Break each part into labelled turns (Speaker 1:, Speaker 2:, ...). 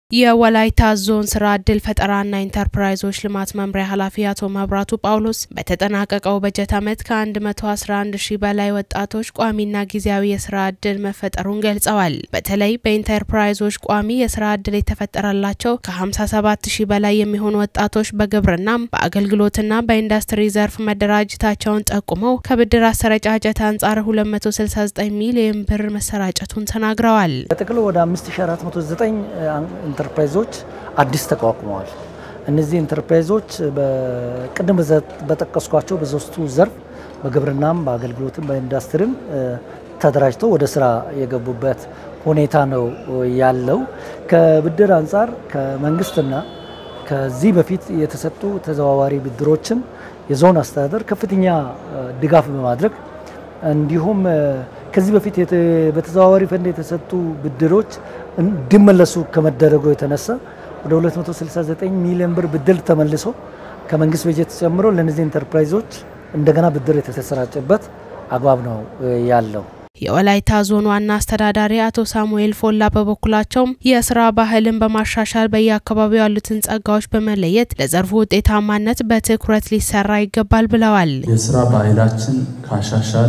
Speaker 1: የወላይታ ዞን ስራ ዕድል ፈጠራና ኢንተርፕራይዞች ልማት መምሪያ ኃላፊ አቶ መብራቱ ጳውሎስ በተጠናቀቀው በጀት ዓመት ከ111 ሺህ በላይ ወጣቶች ቋሚና ጊዜያዊ የስራ ዕድል መፈጠሩን ገልጸዋል። በተለይ በኢንተርፕራይዞች ቋሚ የስራ ዕድል የተፈጠረላቸው ከ57 ሺህ በላይ የሚሆኑ ወጣቶች በግብርናም በአገልግሎትና በኢንዱስትሪ ዘርፍ መደራጀታቸውን ጠቁመው ከብድር አሰረጫጨት አንጻር 269 ሚሊዮን ብር መሰራጨቱን ተናግረዋል።
Speaker 2: በጥቅሉ ወደ 5409 ኢንተርፕራይዞች አዲስ ተቋቁመዋል። እነዚህ ኢንተርፕራይዞች ቅድም በጠቀስኳቸው በሶስቱ ዘርፍ በግብርናም፣ በአገልግሎትም፣ በኢንዱስትሪም ተደራጅተው ወደ ስራ የገቡበት ሁኔታ ነው ያለው። ከብድር አንጻር ከመንግስትና ከዚህ በፊት የተሰጡ ተዘዋዋሪ ብድሮችን የዞን አስተዳደር ከፍተኛ ድጋፍ በማድረግ እንዲሁም ከዚህ በፊት በተዘዋዋሪ ፈንድ የተሰጡ ብድሮች እንዲመለሱ ከመደረጉ የተነሳ ወደ 269 ሚሊዮን ብር ብድር ተመልሶ ከመንግስት በጀት ጨምሮ ለእነዚህ ኢንተርፕራይዞች እንደገና ብድር የተሰራጨበት አግባብ ነው ያለው።
Speaker 1: የወላይታ ዞን ዋና አስተዳዳሪ አቶ ሳሙኤል ፎላ በበኩላቸውም የስራ ባህልን በማሻሻል በየአካባቢው ያሉትን ጸጋዎች በመለየት ለዘርፉ ውጤታማነት በትኩረት ሊሰራ ይገባል ብለዋል።
Speaker 3: የስራ ባህላችን ካሻሻል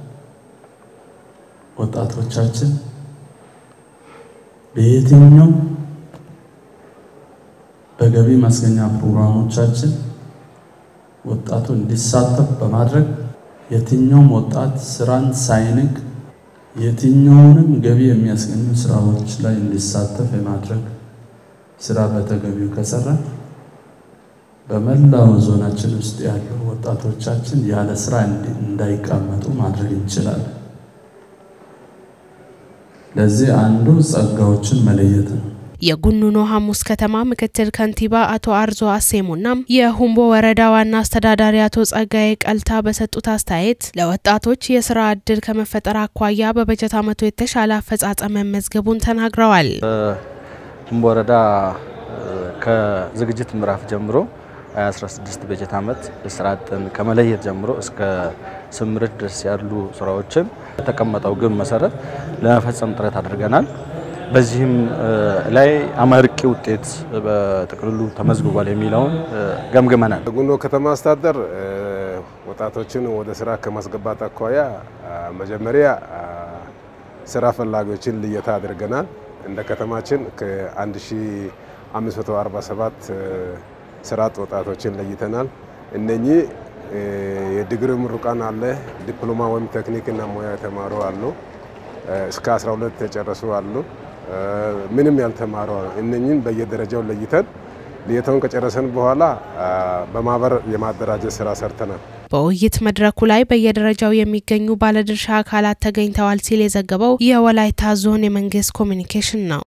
Speaker 3: ወጣቶቻችን በየትኛው በገቢ ማስገኛ ፕሮግራሞቻችን ወጣቱ እንዲሳተፍ በማድረግ የትኛውም ወጣት ስራን ሳይንቅ የትኛውንም ገቢ የሚያስገኙ ስራዎች ላይ እንዲሳተፍ የማድረግ ስራ በተገቢው ከሰራ በመላው ዞናችን ውስጥ ያሉ ወጣቶቻችን ያለ ስራ እንዳይቀመጡ ማድረግ እንችላለን። ለዚህ አንዱ ጸጋዎችን መለየት ነው።
Speaker 1: የጉኑኖ ሐሙስ ከተማ ምክትል ከንቲባ አቶ አርዞ አሴሙና የሁምቦ ወረዳ ዋና አስተዳዳሪ አቶ ጸጋዬ ቀልታ በሰጡት አስተያየት ለወጣቶች የስራ እድል ከመፈጠር አኳያ በበጀት ዓመቱ የተሻለ አፈጻጸም መመዝገቡን ተናግረዋል።
Speaker 4: ሁምቦ ወረዳ ከዝግጅት ምዕራፍ ጀምሮ 2016 በጀት ዓመት ስራ አጥን ከመለየት ጀምሮ እስከ ስምርት ድረስ ያሉ ስራዎችን የተቀመጠው ግብ መሰረት ለመፈጸም ጥረት አድርገናል። በዚህም ላይ አመርቂ ውጤት በጥቅልሉ ተመዝግቧል የሚለውን ገምግመናል።
Speaker 5: ጉኖ ከተማ አስተዳደር ወጣቶችን ወደ ስራ ከማስገባት አኳያ መጀመሪያ ስራ ፈላጊዎችን ልየታ አድርገናል። እንደ ከተማችን ከ1547 ስራ አጥ ወጣቶችን ለይተናል። እነኚህ የዲግሪ ምሩቃን አለ፣ ዲፕሎማ ወይም ቴክኒክና ሙያ የተማሩ አሉ፣ እስከ 12 የጨረሱ አሉ፣ ምንም ያልተማሩ አሉ። እነኚህን በየደረጃው ለይተን ልየታውን ከጨረሰን በኋላ በማህበር የማደራጀት ስራ ሰርተናል።
Speaker 1: በውይይት መድረኩ ላይ በየደረጃው የሚገኙ ባለድርሻ አካላት ተገኝተዋል ሲል የዘገበው የወላይታ ዞን የመንግስት ኮሚኒኬሽን ነው።